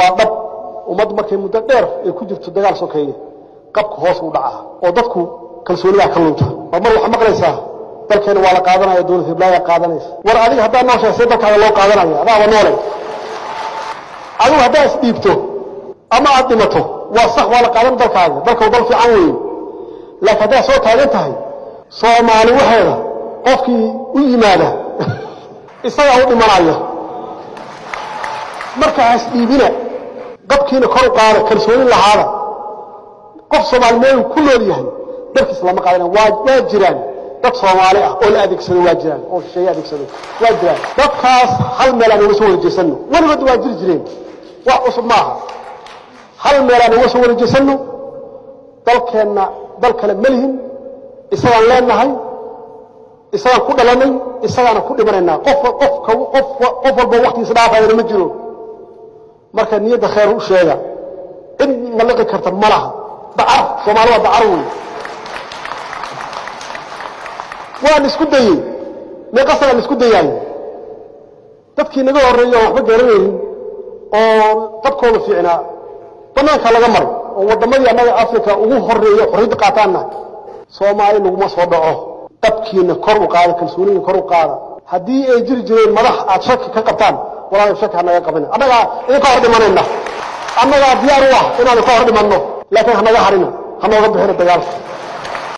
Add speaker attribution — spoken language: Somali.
Speaker 1: waa dhab ummaddu markay muddo dheer ay ku jirto dagaal sokeeye qabka hoos u dhacaa oo dadku kalsoonidaa ka lunta oo mar waxaa maqlaysaa dalkeena waa la qaadanaya dowlad hiblaayaa qaadanaysa war adiga haddaa nooshahay see dalkaaga loo qaadanaya adaaba noole adigu haddaa isdhiibto ama aad dhimato waa sax waa la qaadan dalkaaga dalka dal fiican weeye laakiin haddaad soo taagan tahay soomaali waxeeda qofkii u yimaada isagaa u dhimanaya marka ha isdhiibina qabkiina kor u qaada kalsoonin lahaada qof soomaali meelu ku nool yahay dalkiis lama qaadana waa waa jiraan dad soomaali ah oo la adeegsado waa jiraan oo shisheeye adeegsado waa jiraan dadkaas hal meel aan uga soo warejeysano weligood waa jiri jireen wax cusub maaha hal meel aan uga soo warejeysano dalkeenna dal kale ma lihin isagaan leenahay isagaan ku dhalanay isagaana ku dhimanaynaa qof qof qof qof walba waktigiisa dhaafayana ma jiro marka niyadda khayr u sheega cid maliqi karta ma laha dacar soomaali waa dacar wey waan isku dayey meeqasagaan isku dayaayo dadkii naga horreeyo aan waxba garanaynin oo qabkooda fiicnaa banaanka laga maray oo waddamadii annaga africa ugu horreeyo xorriyadda qaataanna soomaali laguma soo dhaco qabkiina kor u qaada kalsooniina kor u qaada haddii ay jiri jireen madax aad shaki ka qabtaan walaalay shaki hanaga qabina annagaa idinka hor dhimanayna annagaa diyaar u ah inaanu ka hor dhimanno laakiin hanaga harina hanooga bixina dagaalka